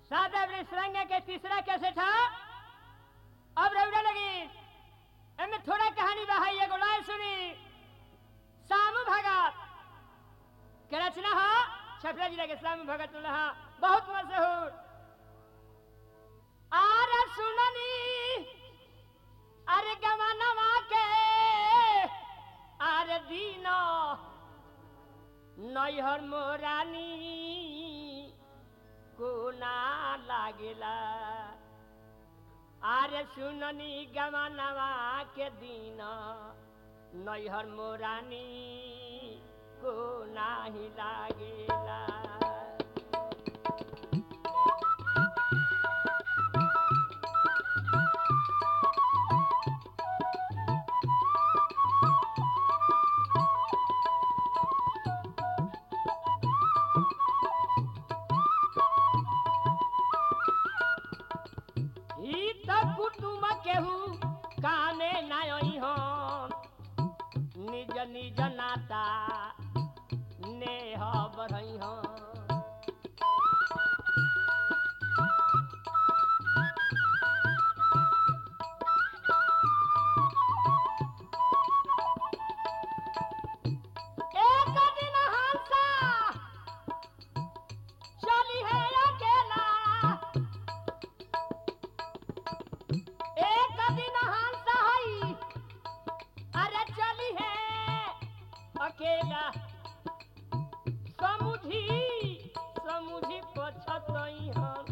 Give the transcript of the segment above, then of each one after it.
सादा सरंगा के तीसरा कैसे था अब रौड़ा लगी एमे थोड़ा कहानी बहाई एगो लाइन सुनी सामू भगत के रचना हो छपरा जिला के सामू भगत रहा बहुत मशहूर आर सुननी अरे गमनवा के आर दीनो नैहर मोरानी को ना लागेला आरे सुननी गमनवा के दिन नैहर मोरानी को नाही लागेला ई त कुटुम केहू कामे नाई हम निज निज नाता नेह बढ़ई हम एक दिन हंसा चली है अकेला एक दिन हंस हई अरे चली है अकेला समुझी समुझी पछतई हम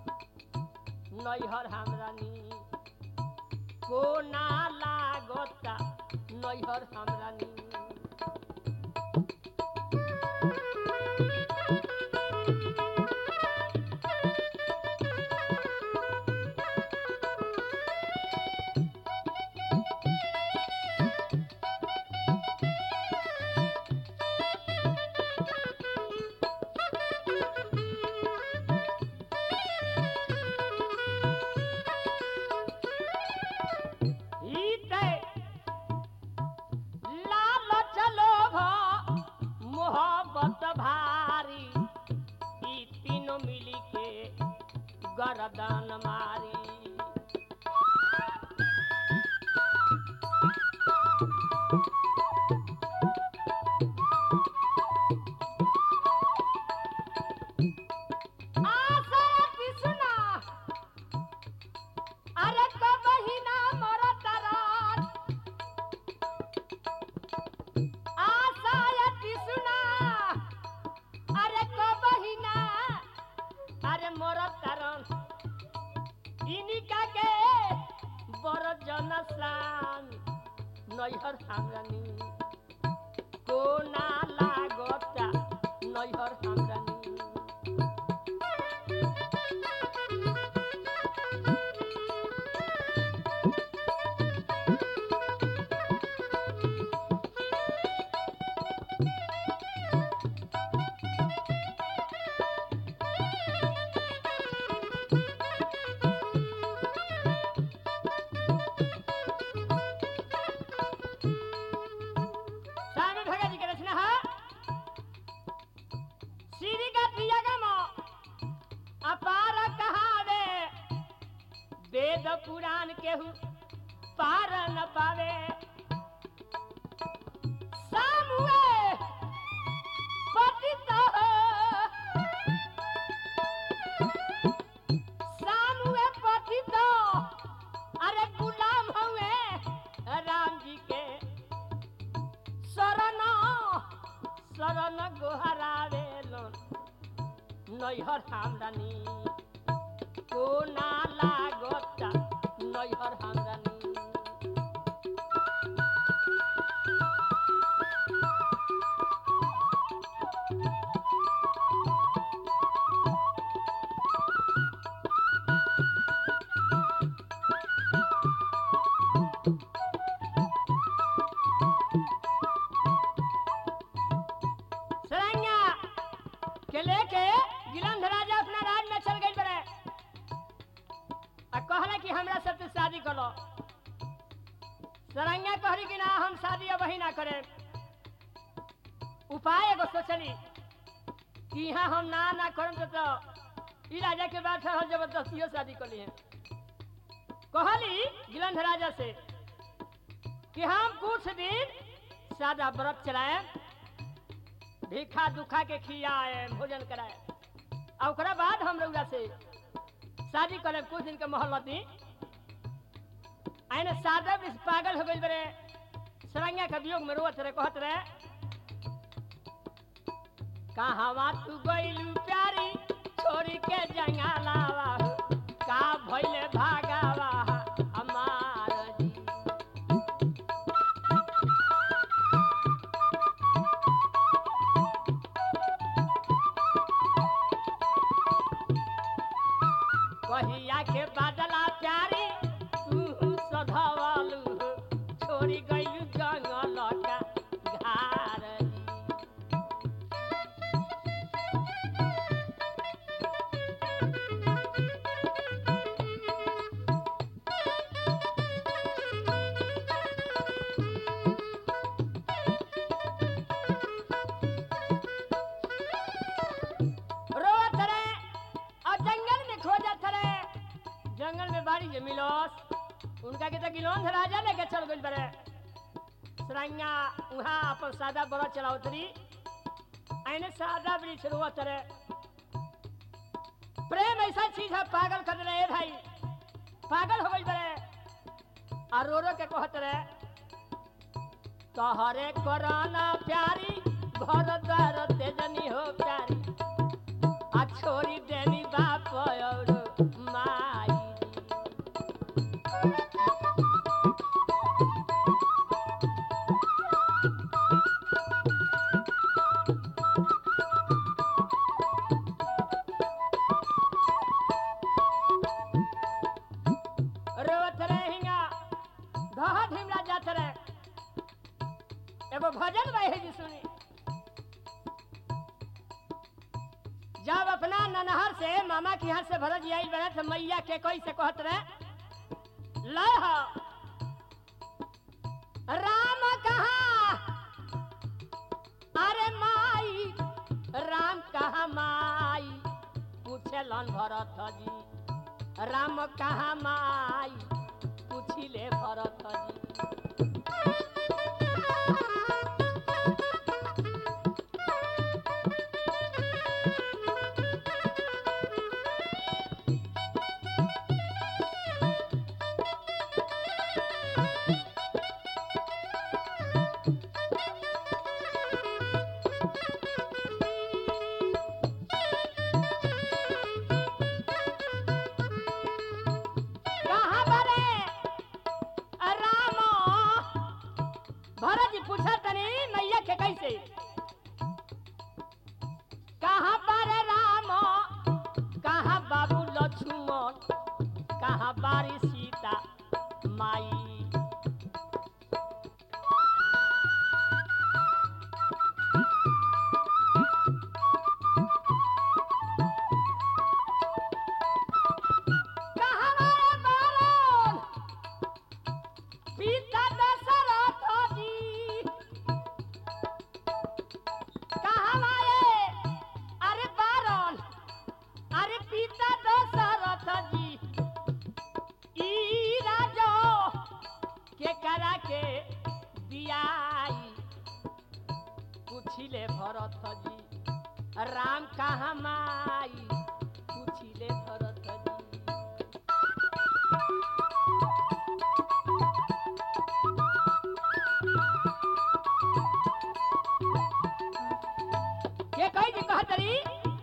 नैहर हमरानी को ना लागता नैहर हमरानी ईते लाल चलो मोहब्बत भारी ई तीनों मिली के गर्दन मारी आशा कृष्णा अरे कबही ना मरत रात आशा कृष्णा अरे कबही ना अरे मरत रन इनिका के बड़ जनसान नैहर हमरानी को ना लागता नैहर हमरानी स्वामी भगत जी के रचना है श्री का प्रियगम अपार कहावे वेद पुराण केहू पार न पावे सामुए पतित सामुए पतित अरे गुलाम हुए राम जी के शरण शरण गोहरावेलन नैहर हमरानी को ना लागता नैहर हमरानी सरंगा के लेके गिलंध राजा अपना राज में चल गई बड़े आ कहला कि हमरा सबसे शादी करो सरंगा कहरी कि ना हम शादी अब ही ना करे उपाय एगो सोचली कि यहाँ हम ना ना करम तो, तो ई राजा के बात है और जबरदस्तियों शादी कर लिए कहली गिलंध राजा से कि हम कुछ दिन सादा व्रत चलाए भीखा दुखा के खियाए भोजन कराए और ओकरा बाद हम रउरा से शादी करे कुछ दिन के मोहल्लत दी आइने सादा भी पागल हो गई बरे सरंगा के वियोग में रोत रहे कहत रहे कहवा तू गइलू प्यारी छोड़ी के जंगलावा हो, का भइले भागावा हमार जी कहिया के बादला प्यारी तू सधवलू हो, छोड़ी गइलू जंगल का घार जी रोवत रहे और जंगल में खोजत रहे जंगल में बाड़ी जे मिलोस उनका के तो गिलोंध राजा लेके चल गइल बरे सरंगा उहाँ अपन सादा बड़ा चलावत रही आइने सादा वृक्ष रोवत रहे प्रेम ऐसा चीज है पागल कर रहे भाई पागल हो गइल बरे और रो रो के कहत रहे तोहरे कोरोना प्यारी घर द्वार तेजनी हो प्यारी आ छोरी देनी बाप और माई रोवत रहे हिंगा धहा ढिमला जात रहे एगो भजन बहे जी सुनी जब अपना ननहर से मामा के यहाँ से भरत आई बने तो मैया के कोई से कहत रहे लह राम कहा अरे माई राम कहा माई पूछलन भरत जी राम कहा माई पूछिले भरत जी कहाँ बरे राम भरत जी पूछा तनी मैया के कैसे कहाँ पर राम कहाँ बाबू लक्ष्मण कहाँ बारी सीता माई कहाँ हमारे बालन पिता दशरथ जी कहाँ हमारे अरे बारन अरे पिता दशरथ जी ई राजो के करा के बियाई पूछिले भरत जी राम कहाँ माई पूछिले भरत जी के कही जी कहतरी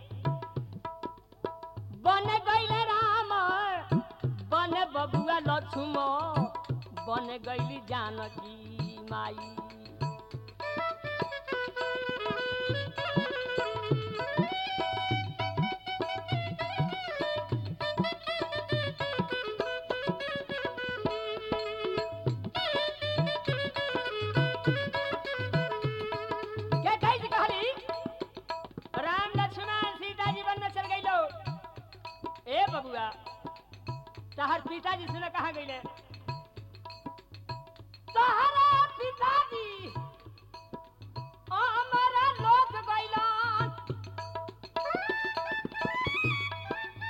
बन गईले राम बन बबुआ लक्ष्मण बन गईली जानकी माई के कही जी कहली राम लक्ष्मण सीता जी वन में चल गई लो ए बबुआ तहर पिताजी सुने कहाँ गईले तहरा पिताजी हमारा लोक गईलन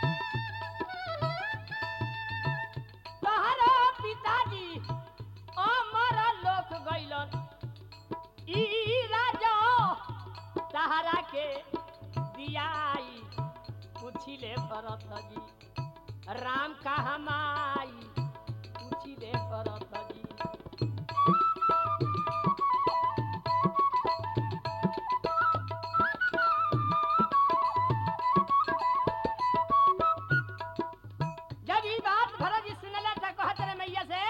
पूछिले भरत जी राम कहाँ माई पूछिले भरत जी जब ई बात भरत जी सुनले त कहत रे मैया से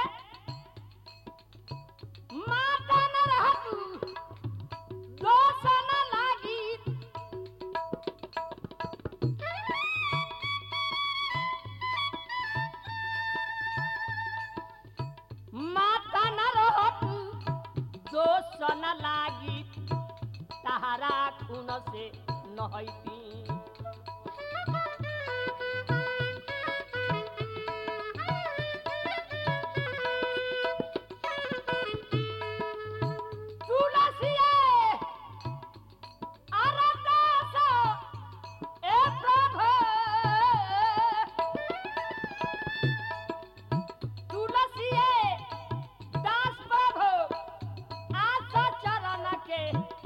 माता न रहतू दोष न लागी माता न रहतू दोष न लागी तहारा खून से नहैती तुलसिए अरदास ए प्रभु तुलसिए दास प्रभु आस चरण के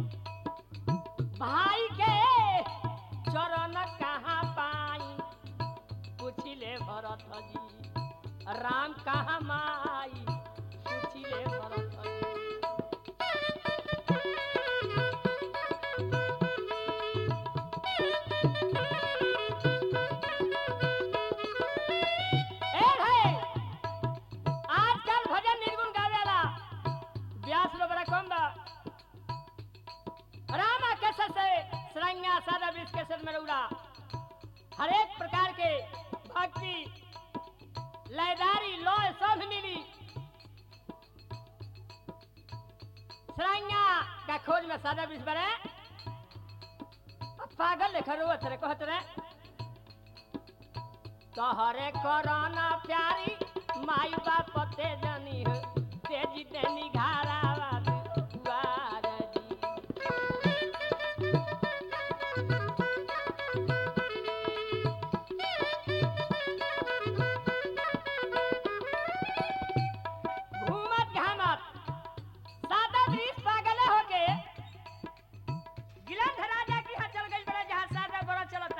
भाई के चरण कहाँ पाई पूछिले भरत जी राम कहाँ माई पूछिले भरत जी ए भाई आजकल भजन निर्गुण गावेला व्यास लो बड़ा कम बा रामा केसर से सरंगा सादा विष केसर में उड़ा हर एक प्रकार के भक्ति लयदारी लय सब मिली सरंगा का खोज में सादा विष बने पागल लेखा रोवत रे कहत रे तोहरे कोरोना प्यारी माई बाप ते जनी हो तेजी तेनी घारावा दुआर जी घूमत घामत सादा ब्रिज पागल हो के गिलंध राजा की यहाँ चल गई बड़ा जहाँ सादा बड़ा चलता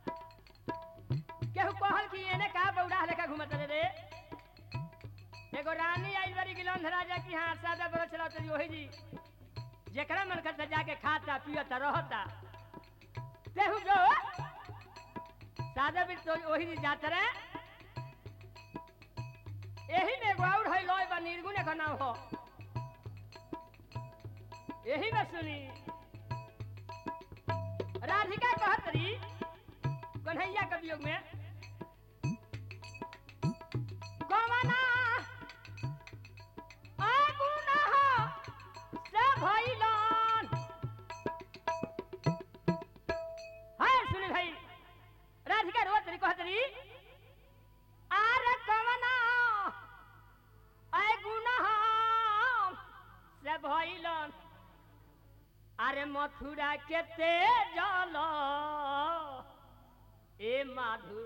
केहू कहल कि एने का बौड़ा लेखा घूमत रे रे एगो रानी आई बड़ी गिलंध राजा की यहाँ सादा बड़ा चलत रही वही जी जेकरा मन करता जाके खाता पियता रहता तेहू जो सादा भी तो वही जी जात रहे यही में एगो और है लय बा निर्गुण का नाम हो यही में सुनी राधिका कहत रही कन्हैया के वियोग में कवना अगुनाह से भइलन हाय सुनी भाई राधिका रोत रही कहत रही आर कवना अगुनाह से भइलन अरे मथुरा के तेजल ए माधु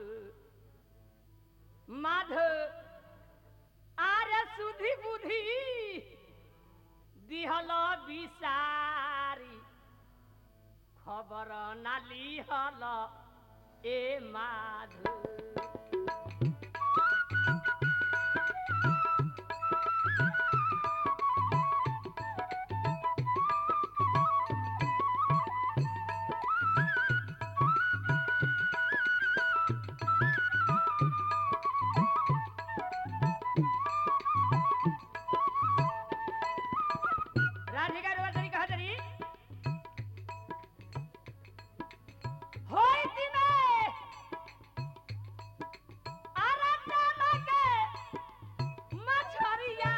माधु आरे सुधि बुद्धि दिहल बिसारी खबर ना लिहल ए माधु राधिका रोवतरी कहतरी होई दिने आराधना के मछरिया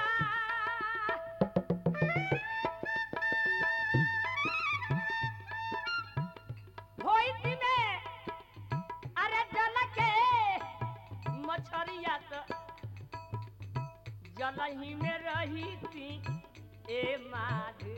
होई दिने अरे जल के मछरिया तो जलही में रही थी ए माधु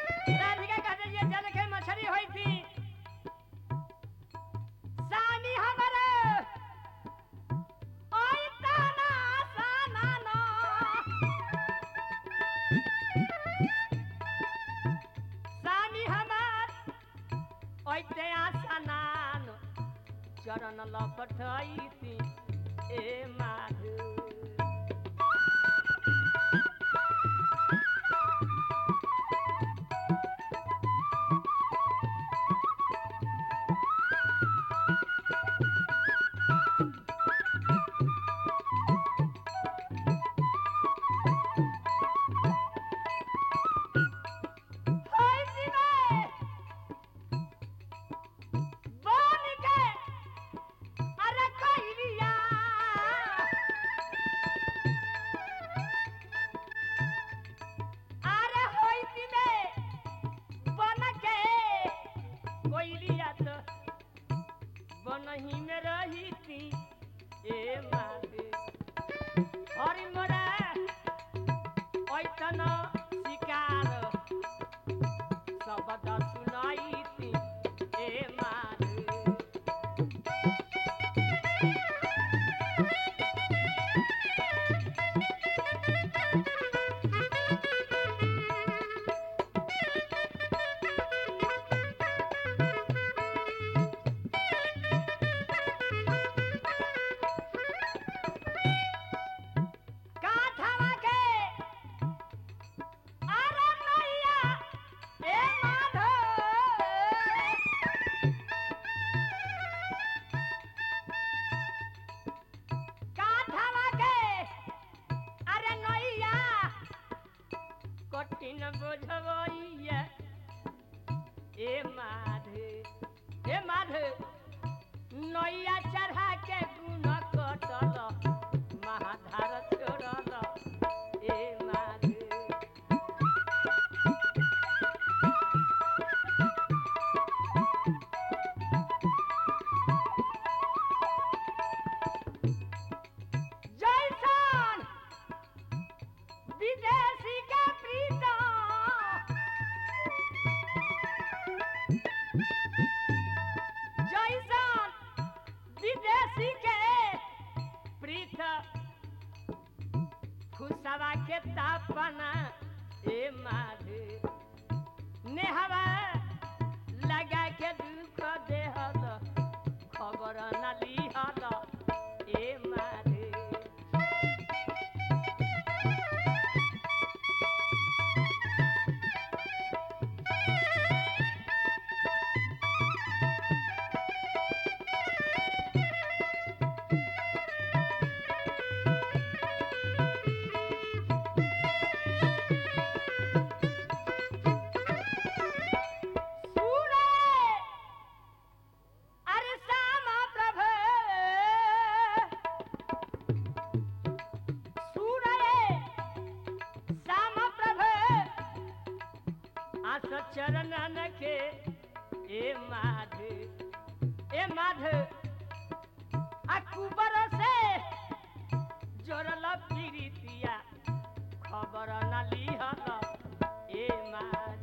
राधिका कहते ये जल के मछली होई थी सानी हम चरण लपटैती ए माधु होई दिने बन के अरे कहिलिया अरे होई दिने बन के कोइलिया तो बनही में रही थी ए माते हरि मोरा ऐतन शिकार शब्द सुनाइती ए मारे काठवा के अरे मैया ए माधव काठवा के अरे नैया कठिन बुझबैया ए माधे ए माधे नैया चढ़ा के गुण कटल महाधार छोड़ल ए माधे जैसन विदेशी के प्रीता जैसन विदेशी के प्रीत खुशवा के तापना ए माधे नेहवा लगा के दुख देहल खबर न लिहल ए माधे सूरे अरे श्यामा प्रभु सूरे श्यामा प्रभु आस चरणन के ए माध ए माध अकुबर से जोरल पीरितिया खबर न लिहल ए माध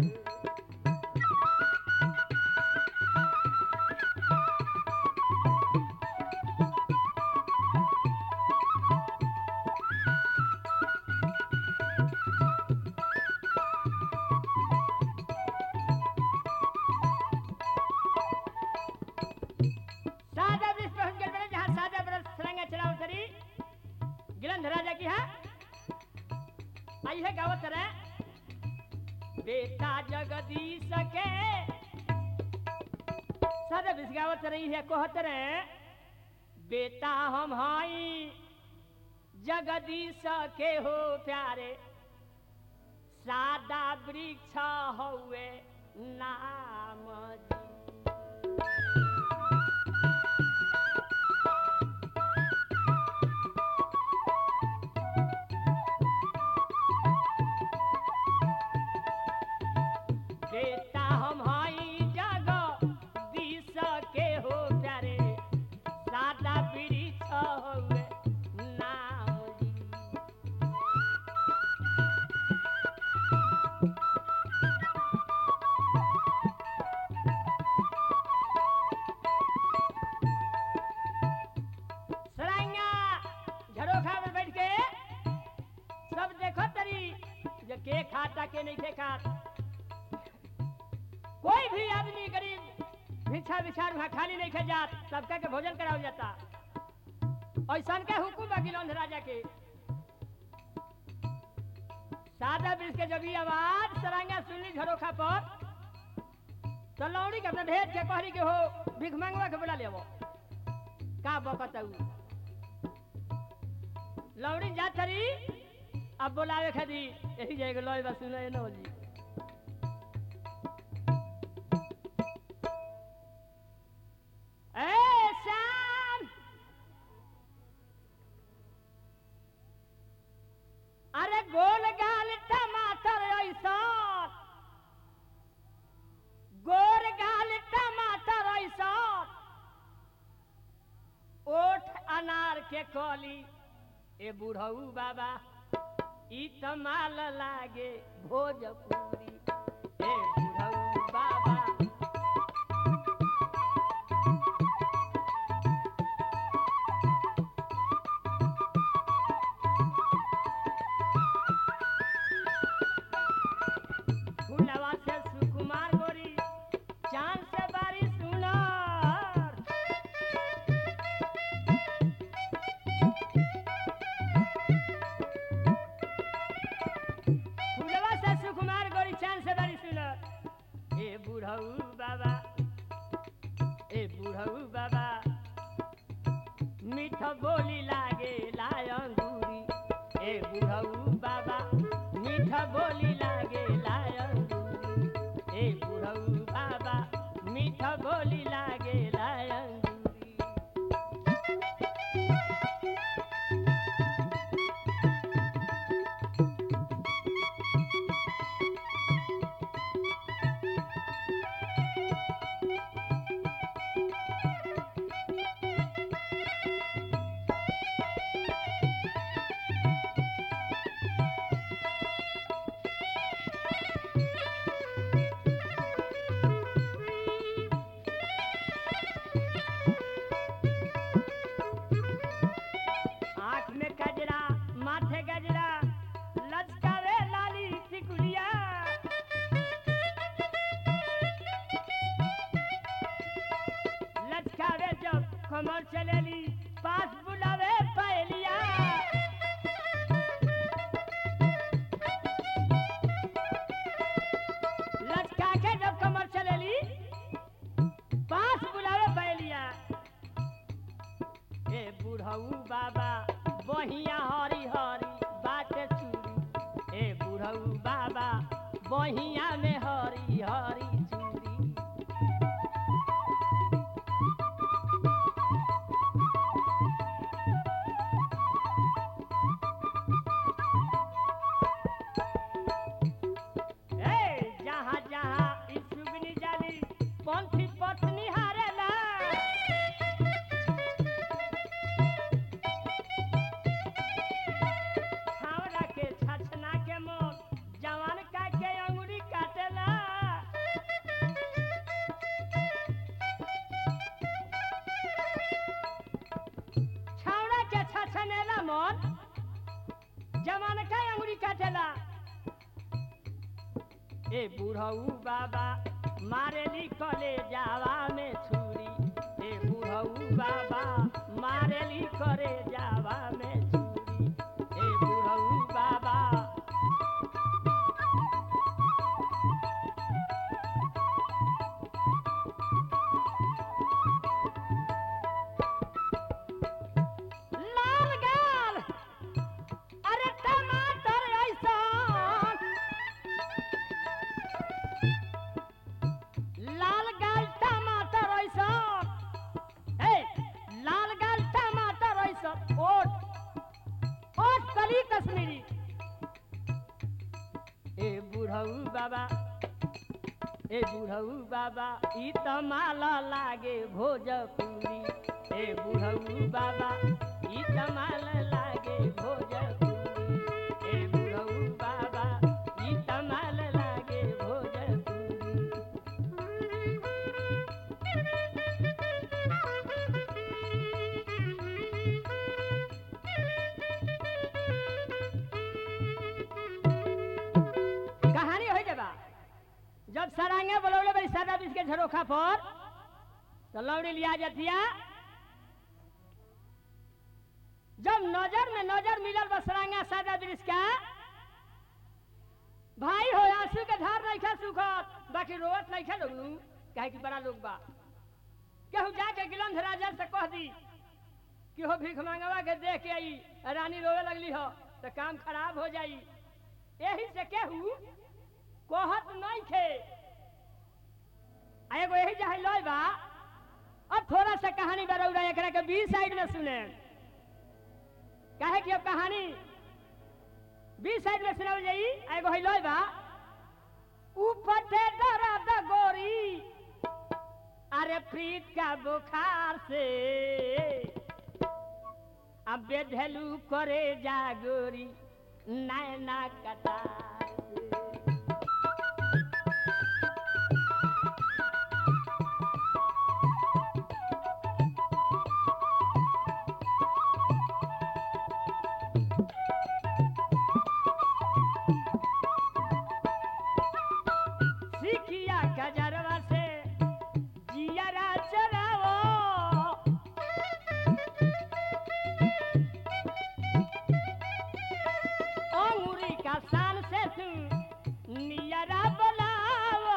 सादा ब्रज पहुंच गए बने जहाँ सादा ब्रज सरंगा चलाओ सरी गिलंध राजा की है आई है गावत रहे बेटा जगदीश के सादा ब्रज गावत रही है कहत रहे बेटा हम हाई जगदीश के हो प्यारे सादा वृक्ष हुए नाम जी बेटा हम हई जग दिस के हो प्यारे सादा वृक्ष हुए नाम जी सरांगा झरोखा में बैठ के सब देखो तरी जो के खाता के नहीं के खात कोई भी आदमी गरीब भिक्षा विचार वहाँ खाली नहीं खे जात सबका के भोजन करावल जाता ऐसा के हुकुम बा गिलौंध राजा के सादा वृक्ष के जब ये आवाज सरांगा सुनली झरोखा पर तो लौड़ी के अपने भेज के कहली के हो भिख मांगवा के बोला लेवो का बकतऊ लौड़ी जा थरी अब बोलावे खादी यही जाएगा लॉय बस सुनो न जी ए श्याम अरे गोल गाल टमाटर ऐसा गोर गाल टमाटर ऐसा ओठ अनार के कली ए बुढ़ऊ बाबा ई तमाल लागे भोजपुरी ए बुढ़ऊ बाबा फूलवा से सुकुमार गोरी चांद से बारी सुनार फूलवा से सुकुमार गोरी चांद से बारी सुनार ए बुढ़ऊ बाबा ए बुढ़ऊ बाबा मीठ बोली लागे लाय अंगूरी ए बुढ़ऊ बाबा मीठ बोली लागे लाय अंगूरी ए बुढ़ऊ बाबा मीठ बोली लागे लाय अंगूरी आँख में गजरा माथे गजरा लचकावे लाली टिकुलिया लचकावे जब कमर चलेली पास बुलावे पहलिया लचका के जब कमर चलेली पास बुलावे पहलिया ए बुढ़ऊ बाबा बहिया हरी हरी बाटे चूड़ी ए बुढ़ऊ बाबा बहिया में हरी हरी चूड़ी ए जहाँ जहाँ ई सुगनी जाली पंथी पत्नी हारेला छावरा के छछना के मोर जवान का के अंगुरी काटेला छावरा के छछनेला मोर जवान का अंगुरी काटेला ए बुढ़ऊ बाबा मारेली कले जावा में छुरी ए बुढ़ऊ बाबा मारेली करे जावा में छुरी ए बुढ़ऊ बाबा लाल गाल अरे टमाटर ऐसा लाल गाल टमाटर ऐसा ए लाल गाल टमाटर ऐसा ओट ओट कली कश्मीरी ए बुढ़ऊ बाबा ए बुढ़ऊ बाबा ई त माला लागे भोजपुरी ए बुढ़ऊ बाबा ई त माला लागे भोजपुरी ए बुढ़ऊ बाबा ई त माला लागे भोजपुरी कहानी हो जबा जब सरांगे बोलौले बड़ी सादा बीस के झरोखा पर तो लौड़ी लिया जथिया जब नजर में नजर मिलल बसरांगा सादा ब्रिज का भाई हो आंसू के धार नहीं खा सुखत बाकी रोवत नहीं खा लोग नु काहे कि बड़ा लोग बा केहू जाके गिलंध राजा से कह दी कि हो भीख मांगवा के देख के आई रानी रोवे लगली हो तो काम खराब हो जाई यही से केहू कहत नहीं खे आ एगो यही जहाँ लय बा अब थोड़ा सा कहानी बरौरा एकरा के बी साइड में सुने काहे कि अब कहानी बी साइड में सुनावल जाई आ एगो है लय बा ऊपर से दर्द गोरी अरे प्रीत का बुखार से अब बेधलू करे जागोरी नैना कटार से सिकिया गजरवा से जियरा चलावो अंगूरी का शान से तू नियरा बुलावो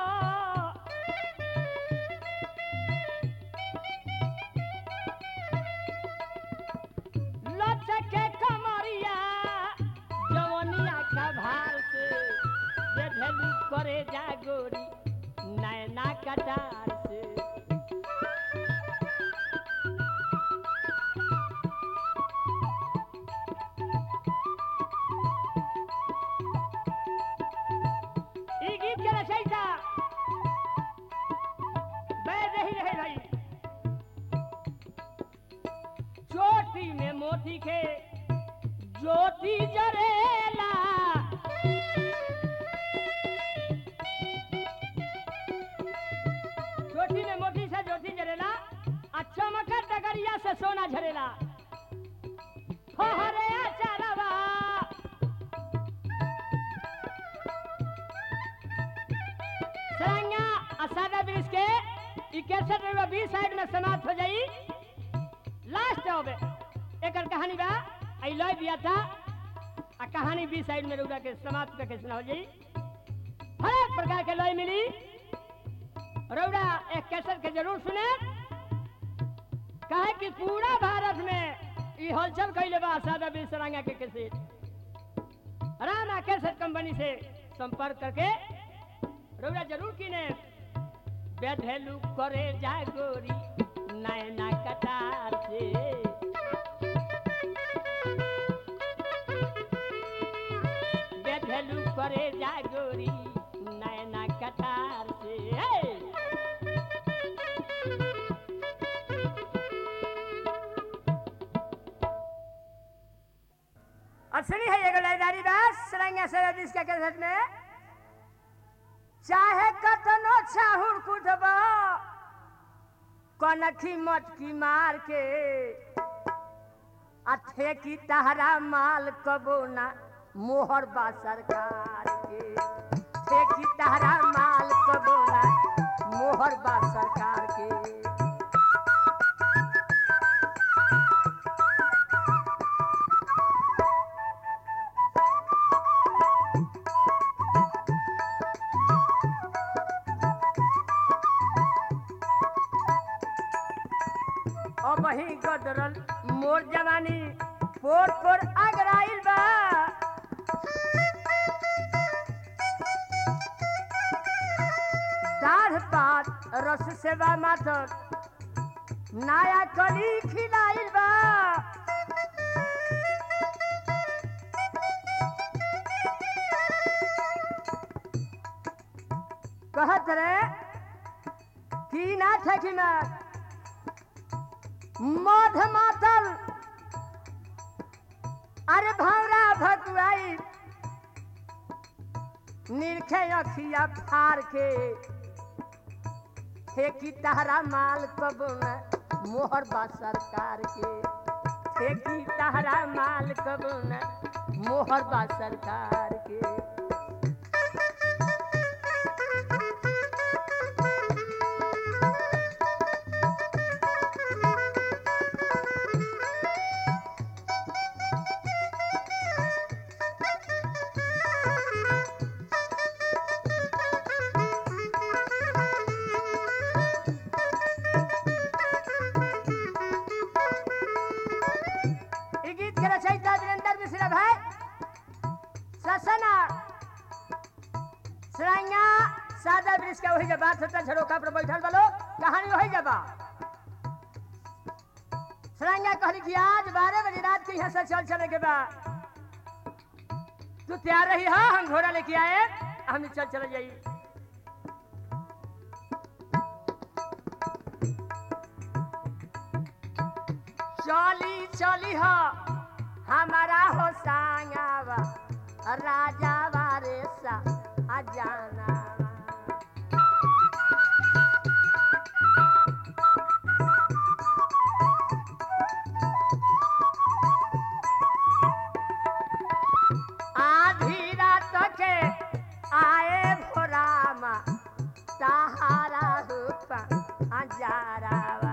लचके कमरिया जवनिया का भार से बेधलू करे जागोरी नैना कटार से ई गीत के रचयिता बैठ रही रहे भाई चोटी में मोती के ज्योति जरेला चोटी में मोती से ज्योति जरेला आ चमका डगरिया से सोना झरेला फहरे चरवा सरंगा असादा ब्रिज के इकसठ रुपया बीस साइड में समाप्त हो जाई लास्ट होबे एकर कहानी बा आई लय दिया था आ कहानी बीस साइड में रुका के समाप्त करके सुना हो जाई हर एक प्रकार के लय मिली रौड़ा एक कैसेट के जरूर सुने कहे कि पूरा भारत में ई हलचल कैले बा सादा बीस सरंगा के कैसेट रामा कैसेट कंपनी से संपर्क करके रौड़ा जरूर किने बेधेलू करे जागोरी नैना कटार से बेधेलू करे जागोरी नैना कटार से हे! असली है एगो लयदारी दास सरंगा सरदिस के कैसेट में चाहे कतनो चाहुर कुटब कनखी मटकी मार के अथे की तहरा माल कबो ना मोहर बा सरकार के थे की तहरा माल कबो ना मोहर बा सरकार के अब ही गदरल मोर जवानी पोर पोर अगराइल बा दाढ़ पात रस सेवा माथर नया कली खिलाइल बा कहत रे की ना ठकी मार मध मातल अरे भौरा भकुआई निरखे अखिया फार के ठेकी तहरा माल कबो न मोहर बा सरकार के ठेकी तहरा माल कबो न मोहर बा सरकार के के रचयिता वीरेंद्र मिश्रा भाई ससना सराइया सादा वृक्ष का वही जब बात होता झरोका पर बैठल बलो कहानी वही जब सराइया कहली कि आज बारह बजे रात के यहाँ से चल चले के बाद तू तैयार रही हा हम घोड़ा लेके आए हम चल चले जाई चली चली हो हमारा हो सांगावा राजा वारे सा अजाना आधी रात के आए भोरामा सहारा रूप अजारावा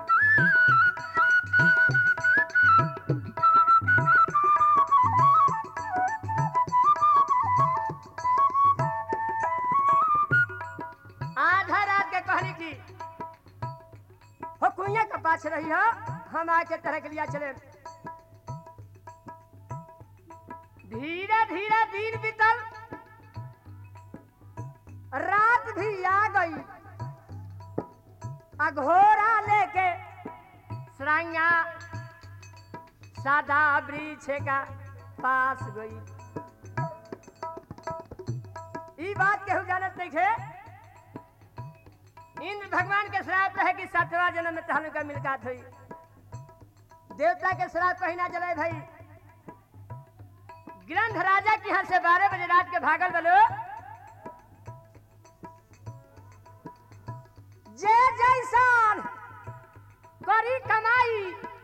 आधा रात के कहली की हो कुइया के पास रही हो हम आके तरह के लिया चले धीरे धीरे दिन बीतल रात भी आ गई अघोरा लेके सराइया सादा वृक्ष का पास गई ई बात केहू जानत नहीं थे इंद्र भगवान के श्राप रहे कि सातवा जन्म में तहन का मिलकात हुई देवता के श्राप कहीं ना जले भाई ग्रंथ राजा के यहाँ से बारह बजे रात के भागल बलो जे जैसान करी कमाई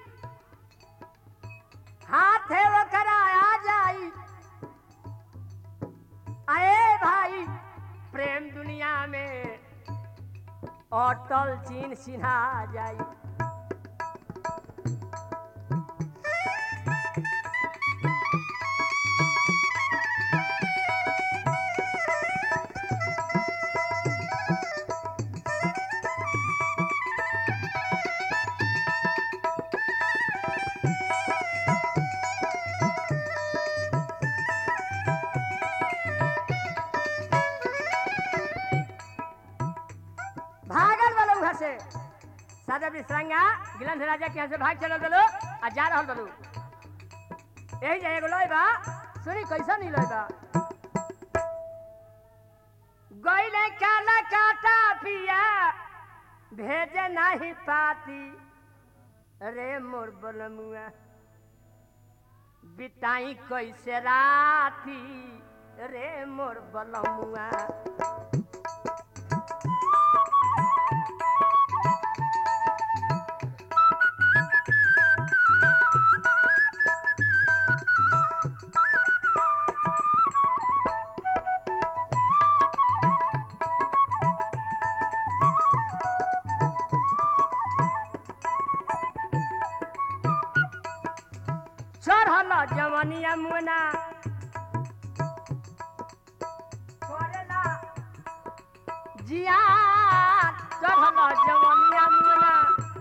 हाथ है वो कराया जाई आए भाई प्रेम दुनिया में अटल चीन सिन्हा जाई भागल वाला उधर से सादा विश्रंगा गिलंध राजा के यहाँ से भाग चलल बलो आ जा रहल बलो यही जाए एगो लोई बा सुनी कैसा नहीं लोई बा गईले काला काटा पिया भेजे नहीं पाती रे मोर बलमुआ बिताई कैसे राती रे मोर बलमुआ चढ़ल जवनिया मुना करेला जिया चढ़ल जवनिया मुना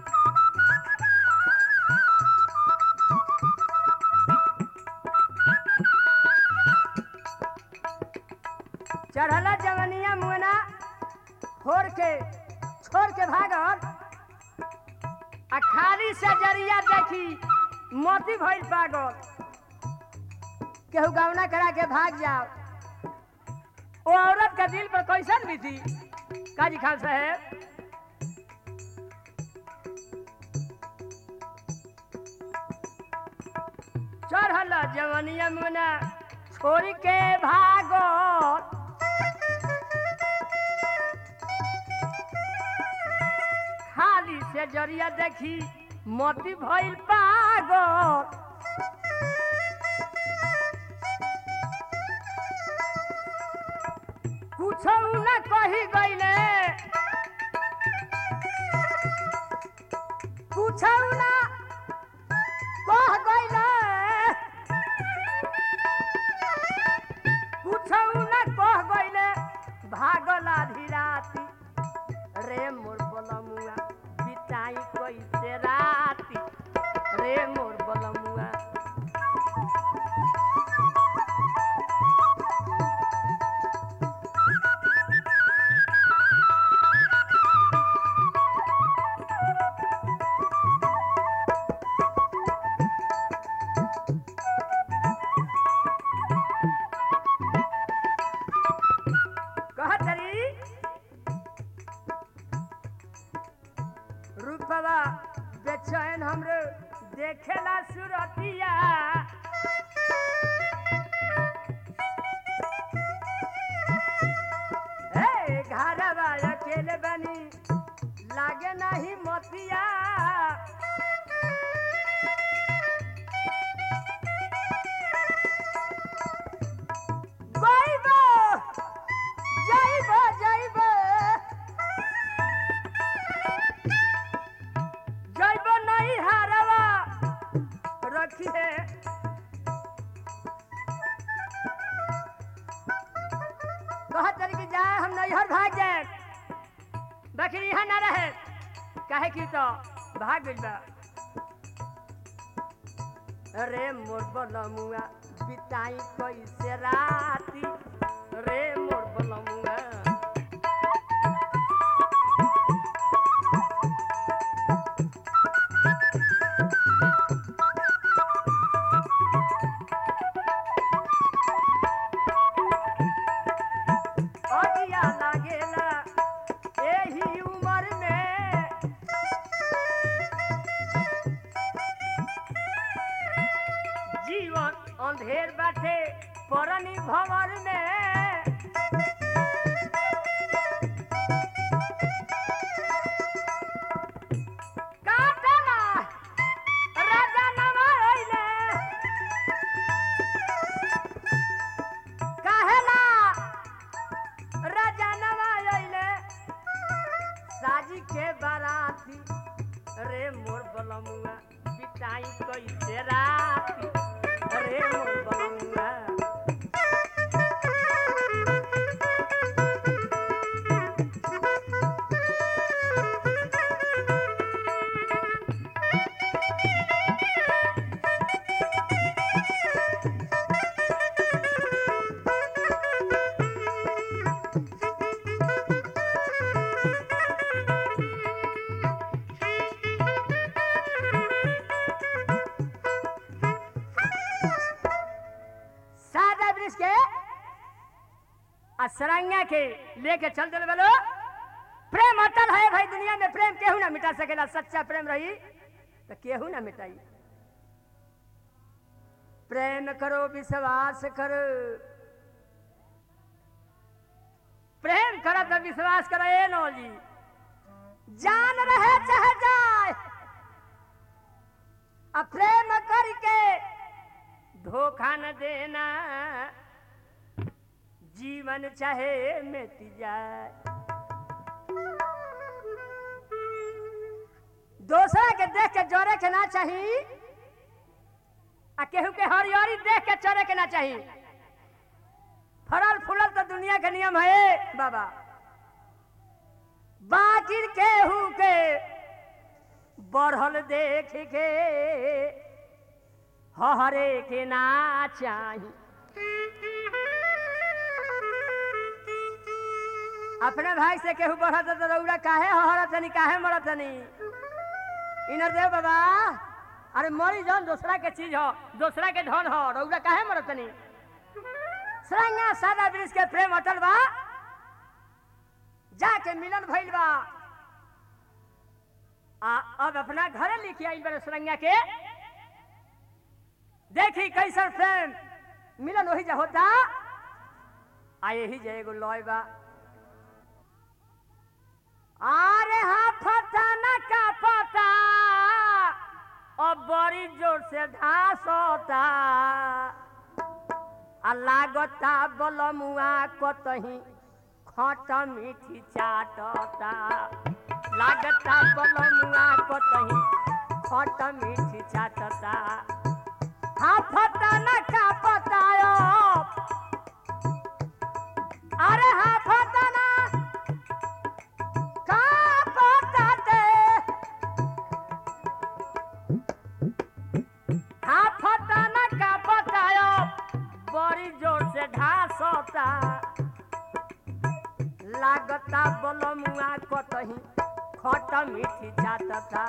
चढ़ल जवनिया मुना फोड़ के छोड़ के भागल आ खाली से जरिया देखी मोती भइल पागल केहू गवना करा के भाग जाओ वो औरत का दिल पर कैसन भी थी काजी खान साहेब चढ़ल जवनिया मुना छोड़ के भागल खाली से जरिया देखी मोती भइल पागल कुछ न कही गईले कुछ न कह गईले कुछ न कह गईले भागल आधी राती रे मोर बलमुआ बिताई कैसे राती रे मोर बलमुआ देखेला सुरतिया ए घरवा अकेले बनी लागे नहीं मोतिया जाइबो जाइबो जाइबो जाइबो नहीं हारवा रखिए कहत तरी कि जाए हम नैहर भाग जाए बाकी यहाँ ना रहे काहे की तो भाग गइल बा अरे मोर बलमुआ बिताई कैसे राती रे मोर बलमुआ अगिया लागेला एही उमर में जीवन अंधेर बाटे परनी भवर में काटना राजा नामा अइले काहेला राजा नामा अइले साजी के बाराती रे मोर बलमुआ पिटाई कैसे राती रे मोर बलमुआ सादा ब्रिज के असरंगा के लेके चल दिल बोलो प्रेम अटल है भाई दुनिया में प्रेम केहू ना मिटा सकेला सच्चा प्रेम रही तो केहू ना मिटाई प्रेम करो विश्वास करो प्रेम करो तो विश्वास करो ए नो जी जान रहे चाहे जाए अब प्रेम करके धोखा न देना जीवन चाहे मिट जाए दूसरा के देख के जोरे के ना चाही आ केहू के हरियरी देख के चरे के ना चाही फरल फूलल तो दुनिया के नियम है बाबा बाकी केहू के बढ़ल देख के हरे के ना चाही अपने भाई से केहू बढ़त तो रौरा काहे हरत तनी काहे मरत तनी इनर देव बाबा अरे मरी जौन दूसरा के चीज हो दूसरा के धन हो रौरा काहे मरत तनी सरंगा सादा ब्रिज के प्रेम अटल बा जाके मिलन भइल बा आ अब अपना घरे लेके आई बड़े सरंगा के देखी कैसन प्रेम मिलन वही जा होता आ यही जे एगो लॉय बा अरे हाँ फटा न का पता अब बड़ी जोर से घास होता आ लागता बलमुआ कतही खट मीठी चाटता लागता बलमुआ कतही खट मीठी चाटता हाँ फटा न का पतायो अरे हाँ फटा न का पताते हाँ फटा न का पतायो बड़ी जोर से घास होता लागता बलमुआ कतही खट मीठी चाटता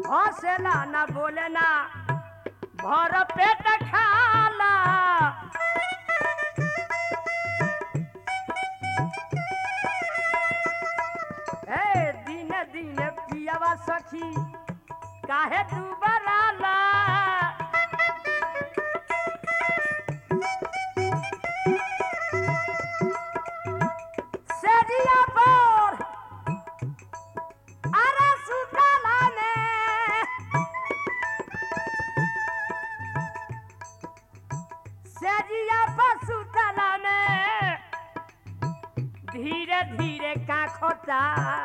हौसला ना बोले ना भर पेट खाला ए दिन दिन पियावा सखी काहे तू बराला सेजिया पर अरे सुतला में सेजिया पर सुतला में धीरे धीरे काखता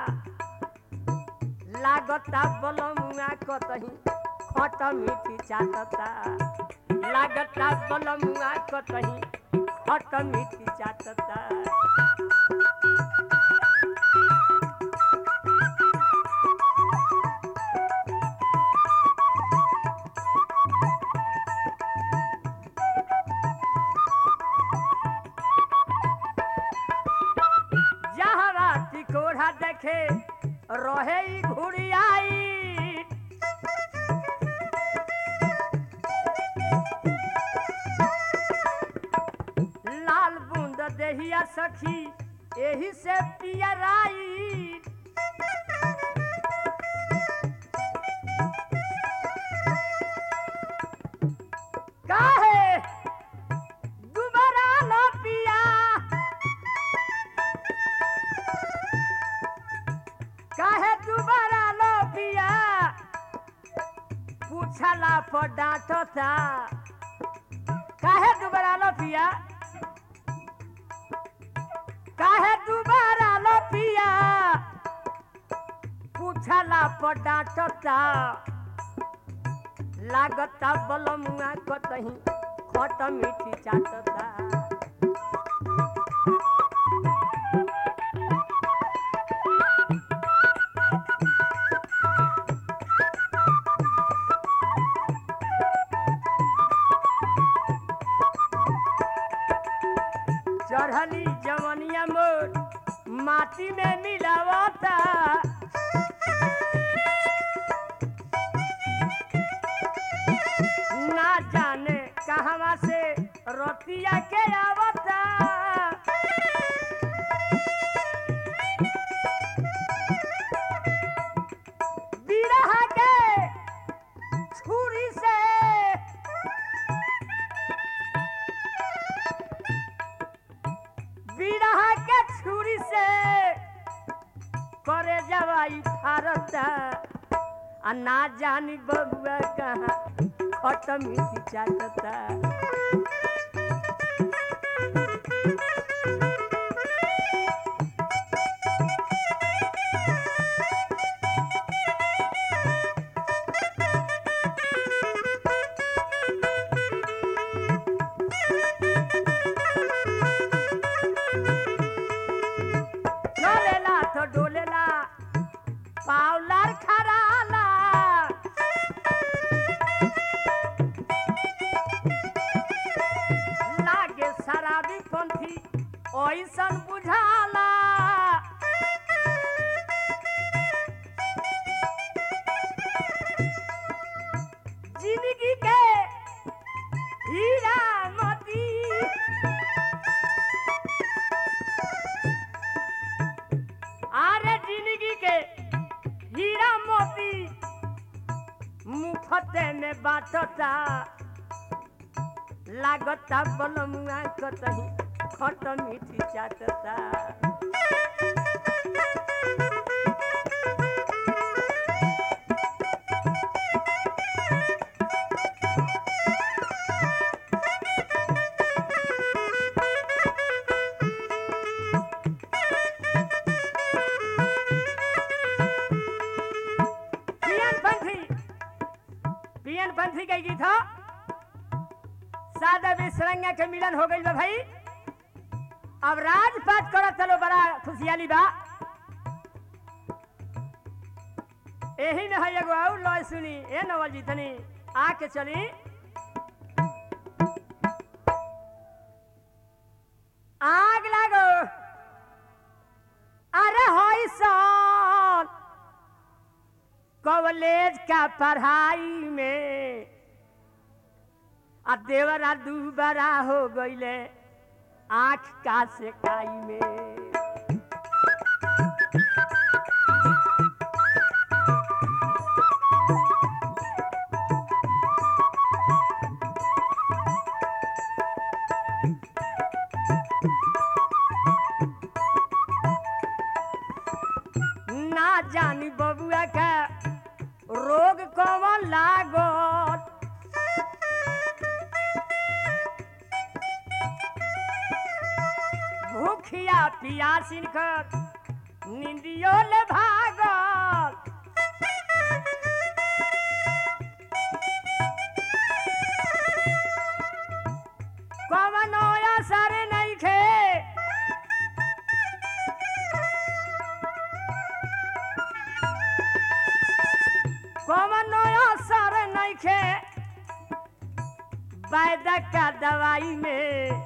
लागता बलमुआ कतही खट मीठी चाटता लागता बलमुआ कतही खट मीठी चाटता जहरा टिकोरा देखे रहे ई घुड़ियाई लाल बूंद देहिया सखी एही से पियराई काहे दुबारा न पिया काहे दुबारा लो पिया पूछला पर डांटता काहे दुबारा लो पिया काहे दुबारा लो पिया पूछला पर डांटता लागता बलमुआ कतही खट मीठी चाटता चढ़ली जवनिया मोर माटी में मिलावता ना जाने कहवा से रोटिया के आवता बिरहा के छुरी से बिरहा के छुरी से करे जवाई फारता आ ना जानी बबुआ कहाँ खट मीठी चाटता चलेला तो डोलेला पावलार खराला लागे शराबी पंथी ओइसन बुझाला जिंदगी के हीरा मोती आरे जिंदगी के हीरा मोती मुफते में बाटता लागता बलमुआ कतही खट मीठी चाटता पियन पंथी पियन पंथी के गीत ह सादा बिसरंगा के मिलन हो गइल बा भाई अब राजपाट करत चलो बड़ा खुशियाली बा एही में है एगो और लॉय सुनी ए नवल जी तनी आके चली आग लागो अरे होई सन कवल कॉलेज का पढ़ाई में आ देवरा दूबरा हो गईले आँख का सेकाई में ना जानी बबुआ का रोग कौन लागत भूखिया पियासिन कर निंदियो ले भागल कवनो असर नहीं खे कवनो असर नहीं खे वैद्य का दवाई में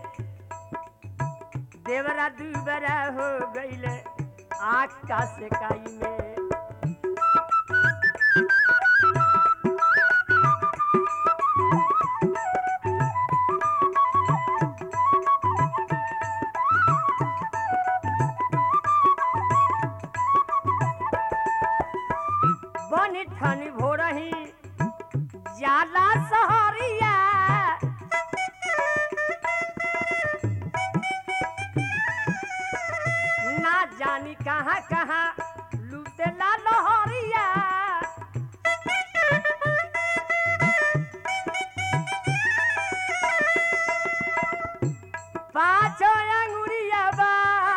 देवरा दूबरा हो गईले आँख का सेकाई में बनी ठनी भोरही जाला सहरिया ना जानी कहाँ कहाँ लूटेला लहरिया पाछो अंगुरिया बा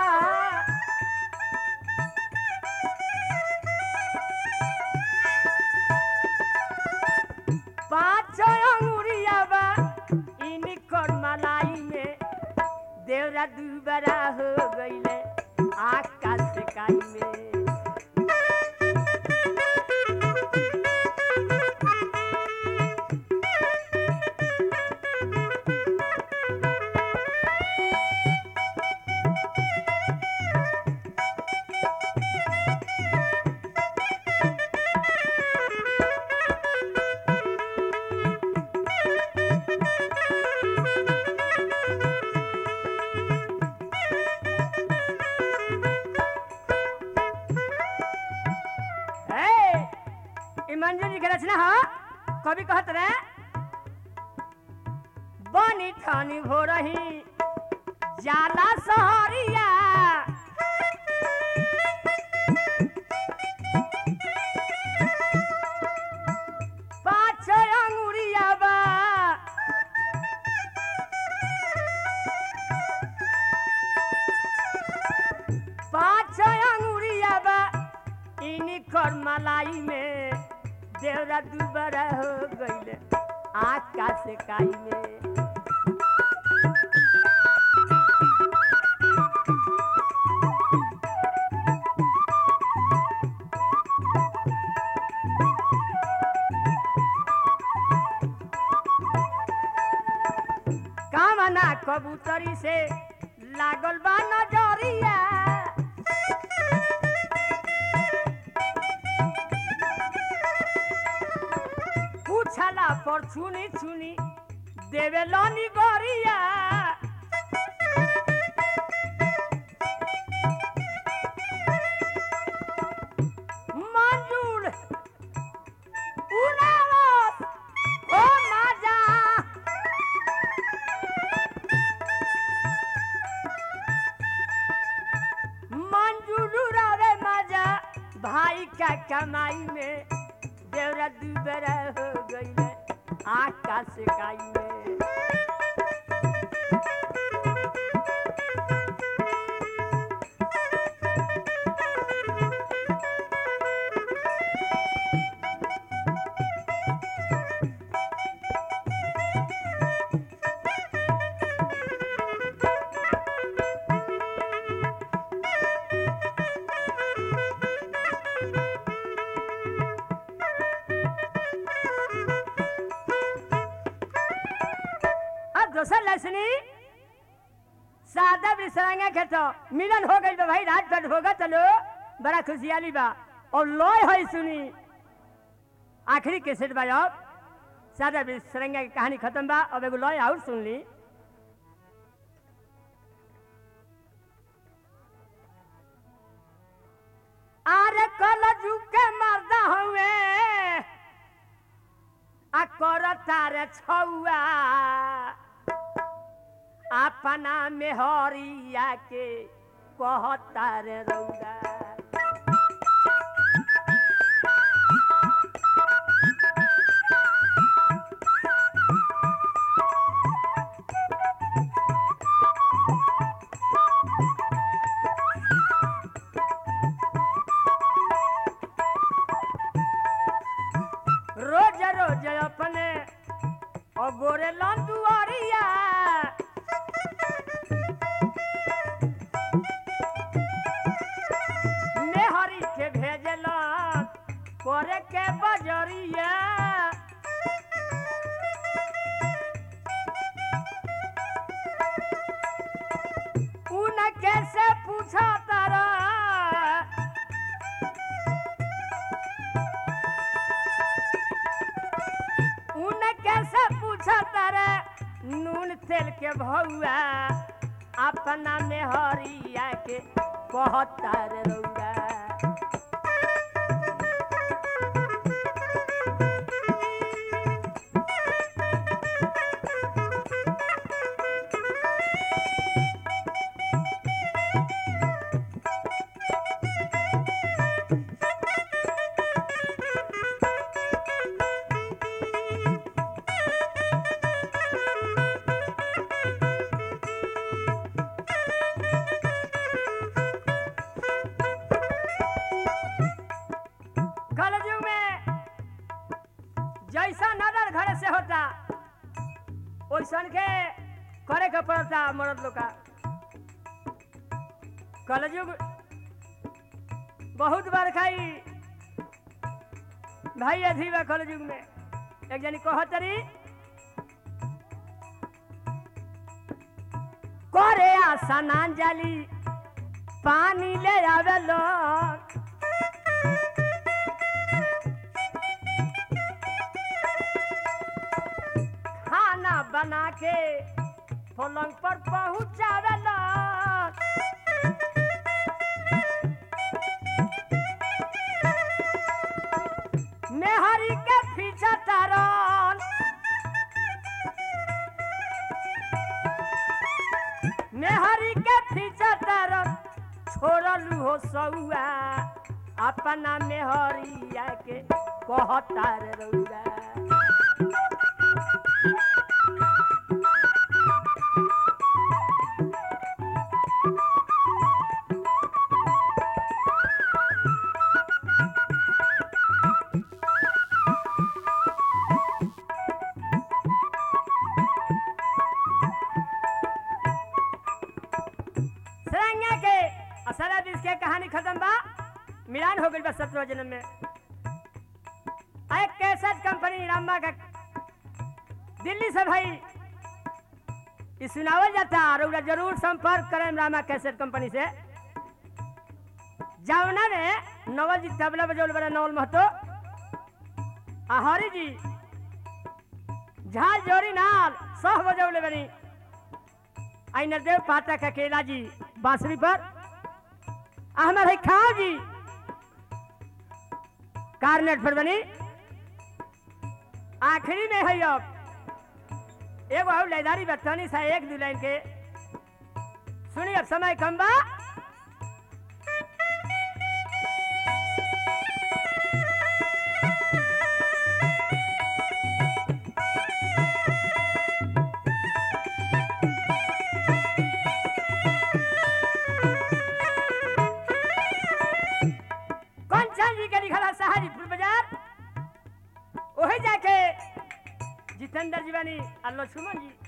पाछो अंगुरिया बा इनकर मलाई में देवरा दूबरा हो गईले आकाश सेकाई में ए, ई मंजू जी के रचना ह कवि कहत रहे बनी ठानी हो रही जाला सहरिया पाछ अंगुरिया बा पाछ अंगुरिया बा इनकर मलाई में देवरा दुबरा हो गईले आकाश काई में कामना कबूतरी से लागल बा नजरिया पूछला पर छुनी छुनी देवे लनी गरिया मंजूर उनावत ओ माजा मंजूर रे माजा भाई का कमाई में देवरा दुबरा हो गईले आकाश काई में अब दोसर लसनी सादा बिसरांगा खेतो मिलन हो गई बा भाई रात भर होगा चलो बड़ा खुशियाली बा और लॉय है सुनी आखिरी कैसेट बा अब सादा भी सरंगा की कहानी खत्म बा अब एगो लय और सुन ली अरे कल झुके मर्दा हुए आ कर तारे छौआ अपना मेहरिया के कहता रे रौदा रोज रोज अपने अगोरे लंदुआरिया मेहरी के भेजलन करे के बजरिया उन कैसे पूछा तारा उन कैसे पूछा तारे नून तेल के भौआ अपना में हरिया के कहता रे रौआ कलयुग में जैसा नजर घर से होता वैसन के करे के पड़ता मर्द लोग का कलयुग बहुत बार खाई भाई अधी बा कलयुग में एक जनी कहतरी करे आशा नांजली पानी ले आवे लोग खाना बना के पलंग पर पहुंचावेला मेहरी के पीछा तारन मेहरी के पीछा तारन छोड़लू हो सौआ अपना मेहरिया के कहता रे रौआ सरंगा के असरा दिस के कहानी खत्म बा मिलान हो गइल बा सत्रह जन्म में आ एक कैसेट कंपनी रामा का दिल्ली से भाई ई सुनावल जाता और ओकरा जरूर संपर्क करें रामा कैसेट कंपनी से जावना में नवल जी तबला बजौल बड़ा नवल महतो आ हरी जी झाल जोरी नाल सह बजौले बनी आई नरदेव पाठक अकेला जी बांसुरी पर अहमद है खाओ जी कार्नेट पर बनी आखिरी में है अब एगो और लैदारी बतौनी सा एक दू लाइन के सुनी अब समय कम बा कंचन जी के लिखल है सहारीपुर बाजार ओहे जाके जितेंद्र जी बानी और लक्ष्मण जी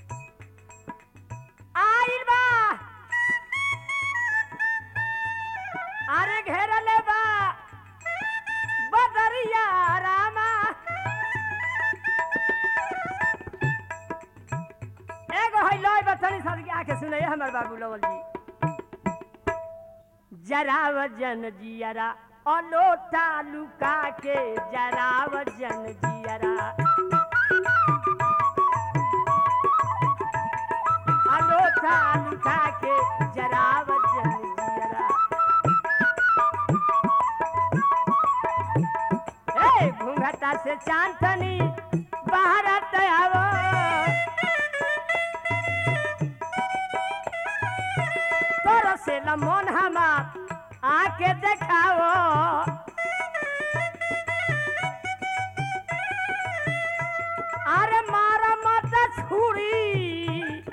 आइल बा अरे घेरले बा बदरिया रामा एगो है लय बतनी सर के आके सुनैया हमर बाबू लवल जी जरा वजन जियरा अलोटा लुका के जराव जन जियरा अलोटा लुका के जराव जन जियरा ए घूंघटा से चांदनी बाहर आवो तोर से मन हमार आके देखाओ अरे मारा मत छुरी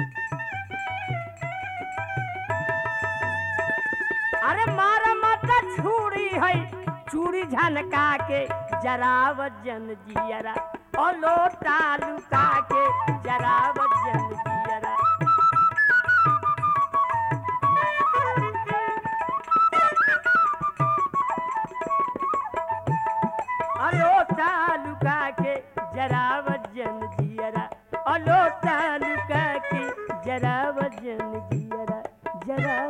अरे मारा मत छुरी है चूड़ी झनका के जराव जन जियरा ओ लोटा लुका के जराव जन जियरा अलोटा लुका के जरा वजन जियरा अलोटा लुका के जरा वजन जियरा जरा